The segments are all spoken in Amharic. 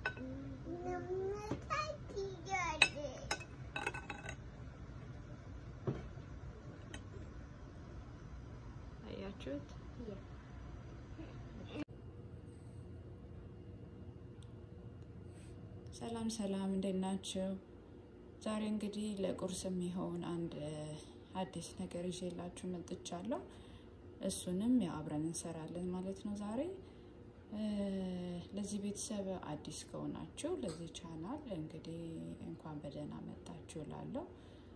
አያችሁት? ሰላም ሰላም፣ እንዴት ናቸው? ዛሬ እንግዲህ ለቁርስ የሚሆን አንድ አዲስ ነገር ይዤላችሁ መጥቻለሁ። እሱንም ያው አብረን እንሰራለን ማለት ነው ዛሬ ለዚህ ቤተሰብ አዲስ ከሆናችሁ ለዚህ ቻናል እንግዲህ እንኳን በደህና መጣችሁ እላለሁ።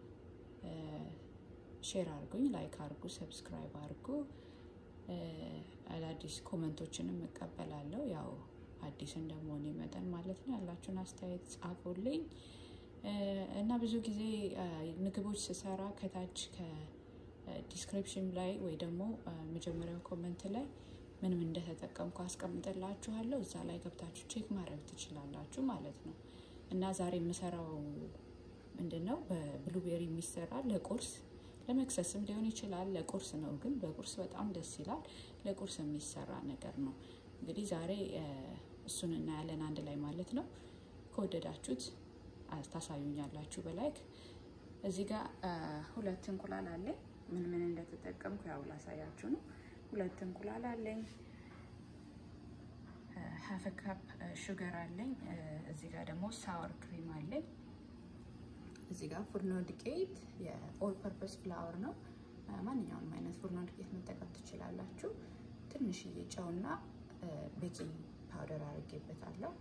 ሼር አድርጉኝ፣ ላይክ አድርጉ፣ ሰብስክራይብ አድርጉ። አዳዲስ ኮመንቶችንም እቀበላለሁ። ያው አዲስ እንደመሆኔ መጠን ማለት ነው ያላችሁን አስተያየት ጻፉልኝ እና ብዙ ጊዜ ምግቦች ስሰራ ከታች ከዲስክሪፕሽን ላይ ወይ ደግሞ መጀመሪያው ኮመንት ላይ ምንም እንደተጠቀምኩ አስቀምጥላችኋለሁ። እዛ ላይ ገብታችሁ ቼክ ማድረግ ትችላላችሁ ማለት ነው። እና ዛሬ የምሰራው ምንድን ነው በብሉቤሪ የሚሰራ ለቁርስ ለመክሰስም ሊሆን ይችላል። ለቁርስ ነው ግን በቁርስ በጣም ደስ ይላል። ለቁርስ የሚሰራ ነገር ነው። እንግዲህ ዛሬ እሱን እናያለን አንድ ላይ ማለት ነው። ከወደዳችሁት ታሳዩኛላችሁ በላይክ። እዚህ ጋር ሁለት እንቁላል አለኝ። ምን ምን እንደተጠቀምኩ ያው ላሳያችሁ ነው። ሁለት እንቁላል አለኝ። ሀፍ ካፕ ሹገር አለኝ። እዚህ ጋር ደግሞ ሳወር ክሪም አለኝ። እዚህ ጋር ፉርኖ ዱቄት የኦል ፐርፐስ ፍላወር ነው። ማንኛውንም አይነት ፉርኖ ዱቄት መጠቀም ትችላላችሁ። ትንሽዬ ጨውና ቤኪንግ ፓውደር አድርጌበታለሁ።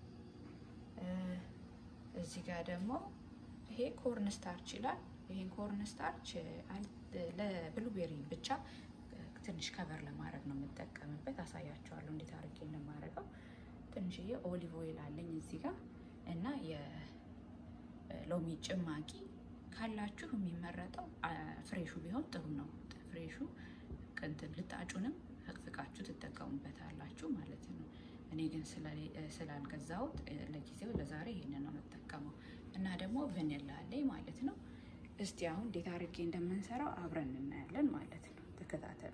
እዚህ ጋር ደግሞ ይሄ ኮርን ስታርች ይላል። ይሄን ኮርን ስታርች ለብሉቤሪ ብቻ ትንሽ ከቨር ለማድረግ ነው የምጠቀምበት። አሳያችኋለሁ እንዴት አድርጌ እንደማደርገው። ትንሽዬ ኦሊቭ ኦይል አለኝ እዚህ ጋር እና የሎሚ ጭማቂ ካላችሁ የሚመረጠው ፍሬሹ ቢሆን ጥሩ ነው። ፍሬሹ ቅንትን ልጣጩንም ፈቅፍቃችሁ ትጠቀሙበታላችሁ ማለት ነው። እኔ ግን ስላልገዛሁት ለጊዜው ለዛሬ ይሄንን ነው የምጠቀመው እና ደግሞ ቨኒላ አለኝ ማለት ነው። እስቲ አሁን እንዴት አድርጌ እንደምንሰራው አብረን እናያለን ማለት ነው። ተከታተሉ።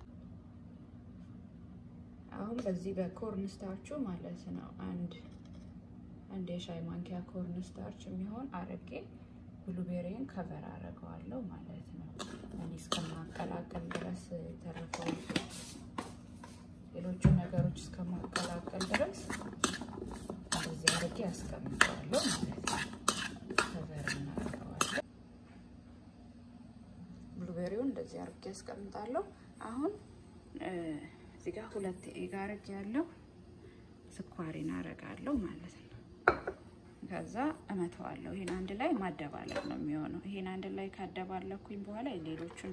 አሁን በዚህ በኮርን ስታርቹ ማለት ነው አንድ አንድ የሻይ ማንኪያ ኮርን ስታርች የሚሆን አርጌ ብሉቤሪን ከቨር አደርገዋለሁ ማለት ነው። እኔ እስከማቀላቀል ድረስ የተረፈው ሌሎቹ ነገሮች እስከማቀላቀል ድረስ እንደዚህ አርጌ ያስቀምጠዋለሁ ማለት ነው። ከቨር እናደርገዋለን። ብሉቤሪውን እንደዚህ አርጌ ያስቀምጣለሁ። አሁን እዚህ ጋር ሁለት ኤግ አርጌ ያለው ስኳሬን አረጋለሁ ማለት ነው። ከዛ እመተዋለሁ። ይሄን አንድ ላይ ማደባለቅ ነው የሚሆነው። ይሄን አንድ ላይ ካደባለኩኝ በኋላ ሌሎቹን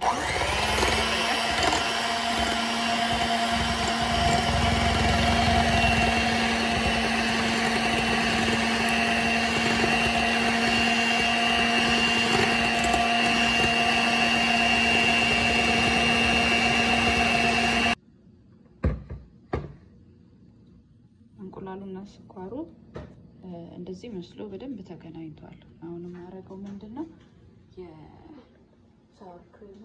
እንቁላሉና ስኳሩ እንደዚህ መስሎ በደንብ ተገናኝቷል። አሁን የማደርገው ምንድን ነው የሳወር ክሪሙ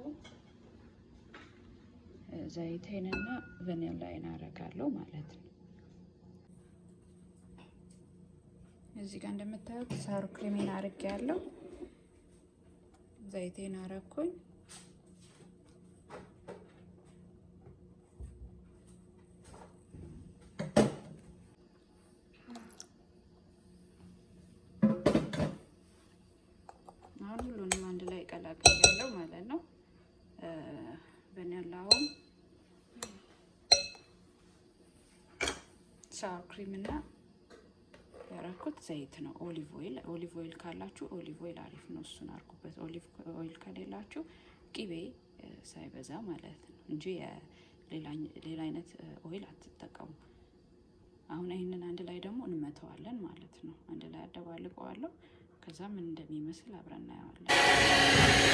ዘይቴንና ቨኒላይን አደርጋለሁ ማለት ነው። እዚህ ጋር እንደምታዩት ሳወር ክሪሜን አድርጌ ያለው ዘይቴን አረኩኝ። አሁን ሁሉንም አንድ ላይ ቀላቅያለሁ ማለት ነው። ቨኒላውን ሳወር ክሪም እና ያረኩት ዘይት ነው። ኦሊቭ ኦይል ኦሊቭ ኦይል ካላችሁ ኦሊቭ ኦይል አሪፍ ነው፣ እሱን አርጉበት። ኦሊቭ ኦይል ከሌላችሁ ቂቤ ሳይበዛ ማለት ነው እንጂ ሌላ አይነት ኦይል አትጠቀሙ። አሁን ይህንን አንድ ላይ ደግሞ እንመተዋለን ማለት ነው። አንድ ላይ አደባልቀዋለሁ። ከዛ ምን እንደሚመስል አብረን እናየዋለን።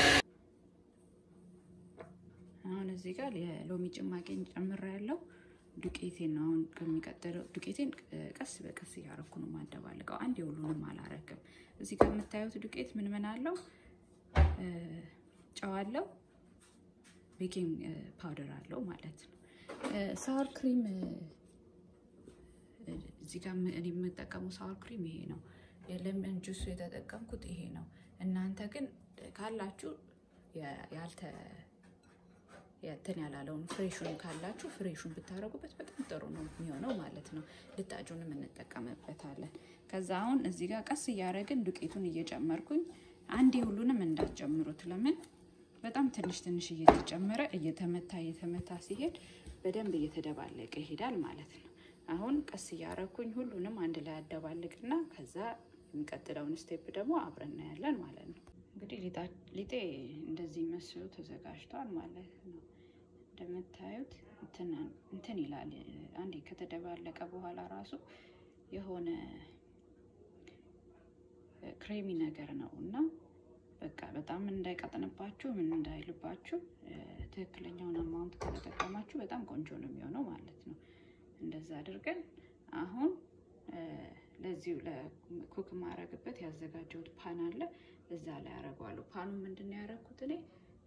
አሁን እዚህ ጋር የሎሚ ጭማቂን ጨምሬያለሁ። ዱቄቴን ነው አሁን ከሚቀጥለው ዱቄቴን ቀስ በቀስ እያረኩ ነው ማደባልቀው። አንድ የሁሉንም አላረግም። እዚህ ጋር የምታዩት ዱቄት ምን ምን አለው? ጨው አለው፣ ቤኪንግ ፓውደር አለው ማለት ነው። ሳወር ክሪም እዚህ ጋር እኔ የምጠቀመው ሳወር ክሪም ይሄ ነው። የለምን ጁሱ የተጠቀምኩት ይሄ ነው። እናንተ ግን ካላችሁ ያልተ እንትን ያላለውን ፍሬሹን ካላችሁ ፍሬሹን ብታደርጉበት በጣም ጥሩ ነው የሚሆነው ማለት ነው። ልጣጩንም እንጠቀምበታለን። ከዛ አሁን እዚህ ጋር ቀስ እያደረግን ዱቄቱን እየጨመርኩኝ አንዴ ሁሉንም እንዳትጨምሩት። ለምን በጣም ትንሽ ትንሽ እየተጨመረ እየተመታ እየተመታ ሲሄድ በደንብ እየተደባለቀ ይሄዳል ማለት ነው። አሁን ቀስ እያረኩኝ ሁሉንም አንድ ላይ አደባልቅና ከዛ የሚቀጥለውን ስቴፕ ደግሞ አብረን እናያለን ማለት ነው። እንግዲህ ሊጤ እንደዚህ መስሎ ተዘጋጅቷል ማለት ነው። እንደምታዩት እንትን ይላል። አንዴ ከተደባለቀ በኋላ ራሱ የሆነ ክሬሚ ነገር ነው እና በቃ በጣም እንዳይቀጥንባችሁ ምን እንዳይልባችሁ ትክክለኛውን አማውንት ከተጠቀማችሁ በጣም ቆንጆ ነው የሚሆነው ማለት ነው። እንደዛ አድርገን አሁን ለዚሁ ለኩክ ማረግበት ያዘጋጀሁት ፓን አለ። እዛ ላይ አረገዋለሁ። ፓኑ ምንድን ነው ያደረኩት እኔ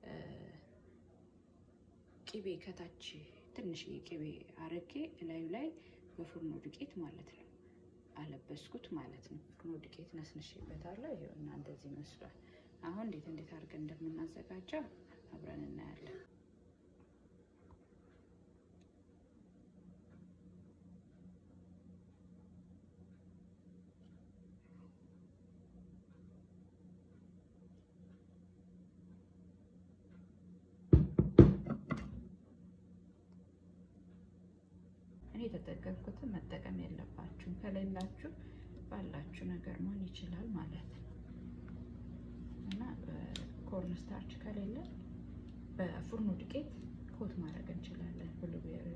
ቅቤ ከታች ትንሽዬ ቅቤ አረጌ እላዩ ላይ በፉርኖ ዱቄት ማለት ነው አለበስኩት ማለት ነው። ፉርኖ ዱቄት ነስንሼበታለሁ። ይኸውና እንደዚህ ይመስሏል። አሁን እንዴት እንዴት አድርገን እንደምናዘጋጀው አብረን እናያለን። እኔ የተጠቀምኩትን መጠቀም የለባችሁም። ከሌላችሁ ባላችሁ ነገር መሆን ይችላል ማለት ነው እና ኮርን ስታርች ከሌለ በፉርኖ ዱቄት ኮት ማድረግ እንችላለን። ብሉቤሪውን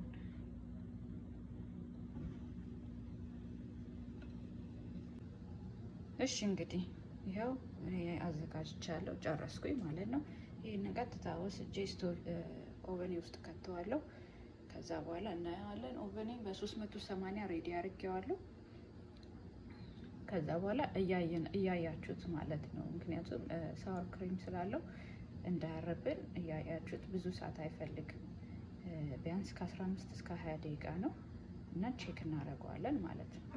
እሺ፣ እንግዲህ ይኸው እኔ አዘጋጅቻለሁ ጨረስኩኝ ማለት ነው። ይህን ቀጥታ ወስጄ ስቶቭ ኦቨኔ ውስጥ ከተዋለሁ። ከዛ በኋላ እናየዋለን። ኦቨኔ በ380 ሬዲ አድርጌዋለሁ። ከዛ በኋላ እያያችሁት ማለት ነው። ምክንያቱም ሳወር ክሬም ስላለው እንዳያረብን እያያችሁት። ብዙ ሰዓት አይፈልግም። ቢያንስ ከ15 እስከ 20 ደቂቃ ነው እና ቼክ እናደርገዋለን ማለት ነው።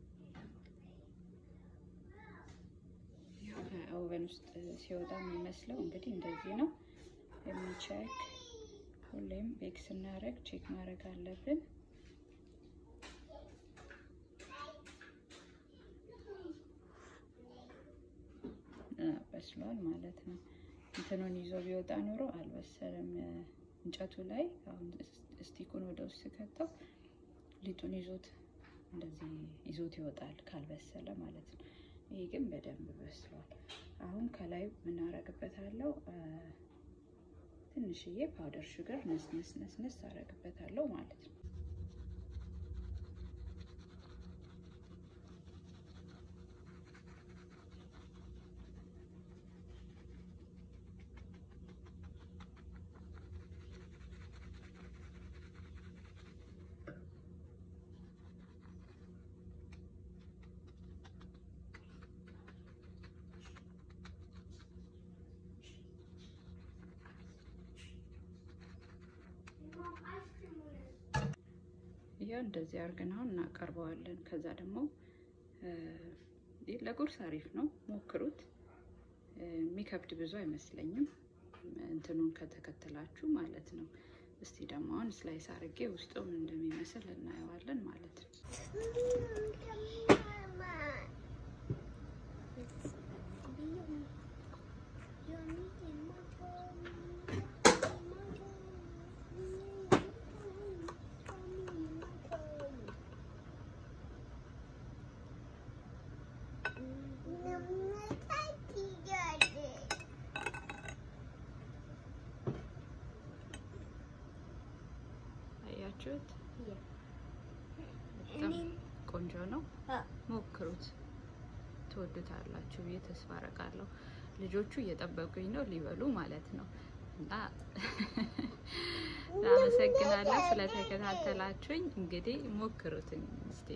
ከኦቨን ውስጥ ሲወጣ የሚመስለው እንግዲህ እንደዚህ ነው። የሚቼክ ሁሌም ቤክ ስናደርግ ቼክ ማድረግ አለብን። በስሏል ማለት ነው። እንትኑን ይዞ ቢወጣ ኖሮ አልበሰለም። እንጨቱ ላይ አሁን ስቲኩን ወደ ውስጥ ከተው ሊጡን ይዞት እንደዚህ ይዞት ይወጣል ካልበሰለ ማለት ነው። ይሄ ግን በደንብ በስሏል። አሁን ከላይ ምናረግበታለው ትንሽዬ ፓውደር ሹገር ነስነስ ነስነስ አረግበታለሁ ማለት ነው። ይሄው እንደዚህ አድርገን አሁን እናቀርበዋለን። ከዛ ደግሞ ለቁርስ አሪፍ ነው፣ ሞክሩት። የሚከብድ ብዙ አይመስለኝም፣ እንትኑን ከተከተላችሁ ማለት ነው። እስቲ ደግሞ አሁን ስላይስ አድርጌ ውስጡ ምን እንደሚመስል እናየዋለን ማለት ነው። አያችሁት? በጣም ቆንጆ ነው። ሞክሩት፣ ትወዱታላችሁ ብዬ ተስፋ አደርጋለሁ። ልጆቹ እየጠበቁኝ ነው ሊበሉ ማለት ነው። እና አመሰግናለሁ ስለተከታተላችሁኝ። እንግዲህ ሞክሩትኝ እስቲ።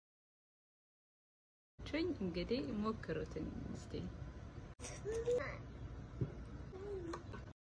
እንግዲህ ሞክሩትኝ እስቲ።